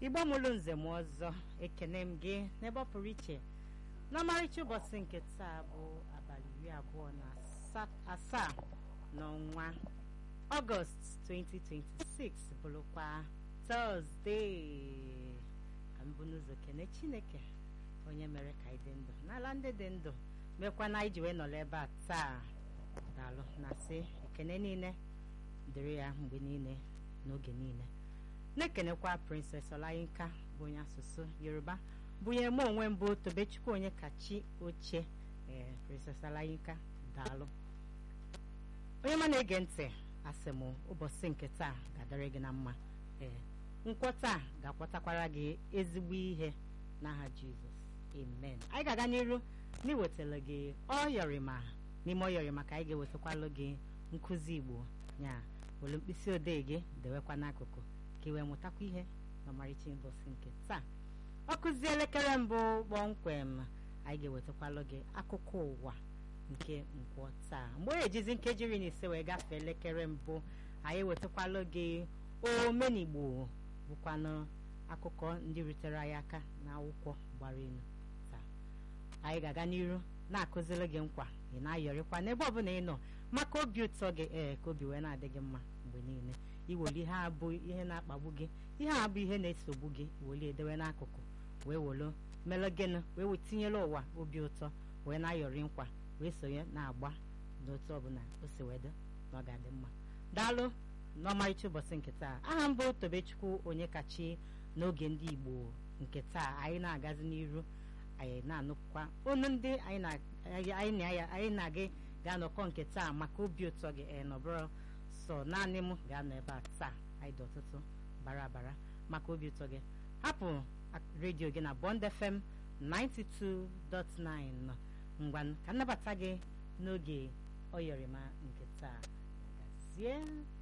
igbo mụrụ nze m ọzọ ekene m gị n'ebe ọ pụrụ iche n'ọmarịcha ụbọchị nke taa bụ abalị iri abụọ na asa- asaa n'ọnwa ọgọst 2026 bụrụkwa tọzdee ka mbụ n'ụzọ kene chineke onye mere ka anyị dị ndụ n'ala ndị dị ndụ mekwa na anyị ji wee nọrọ ebe a taa daalụ na sị ekene niile dịrị ya mgbe niile n'oge niile na-ekenekwa princess olayinka bụ onye asụsụ yoruba bụnye m onwe mbụ tobechukwu onye kachi oche ee princess olayinka daalụ onye ma na-ege ntị asị m ụbọchị nke taa ga-adịrị gị na mma ee nkwọta a ga-akwọtakwara gị ezigbo ihe n'aha jizọs amen anyị ga-aga n'iru n'iwetara gị ọyọrịma n'ime ọyọrịma ka anyị ga-ewetakwalụ gị nkụzi igbo nya were mkpịsị odee gị dewekwa n'akụkụ ka ị wee mụtakwa ihe n'ọmarịcha ụbọchị nke taa ọ kụzie elekere mbụ kpọmkwem anyị ga-ewetakwalụ gị akụkọ ụwa nke nkwọ taa mgbe ọ ejizi nkeji iri na ise wee gafee elekere mbụ anyị ewetakwalụ gị omenigbo bụkwanụ akụkọ ndị rutere anyị aka n'akwụkwọ gbara elu taa anyị ga-aga n'iru na-akụziri gị nkwa ị na-ayọrịkwa n'ebe ọbụla ị nọ maka obi ụtọ gị ee ka obi wee na-adị gị mma mgbe niile iweli ihe abụ ihe na-akpagbu gị ihe a bụ ihe na-esogbu gị weli edewe n'akụkụ wee welu melụ gịnị wee wetinyere ụwa obi ụtọ wee na-ayọrị nkwa wee sonye na-agba n'otu ọbụla o si wee dị na ọ ga-adị mma daalụ n'ọmarịcha ụbọchị nke taa aha mbụ tobechukwu onye kachi n'oge ndị igbo nke taa anyị na-agazi n'iru anyị na-anụkwa onu ndị anyị na- anyị na- anyị na gị ga-anọkọ nke taa maka obi ụtọ gị ee nọbụrụ sọ naanị m ga-anọ ebe a taa anyị dị ọtụtụ bara bara maka obi ụtọ gị hapụ ak- redio gị na Bond FM 92.9 ngwa ka nnabata gị n'oge ọyọrịma nke taa gazie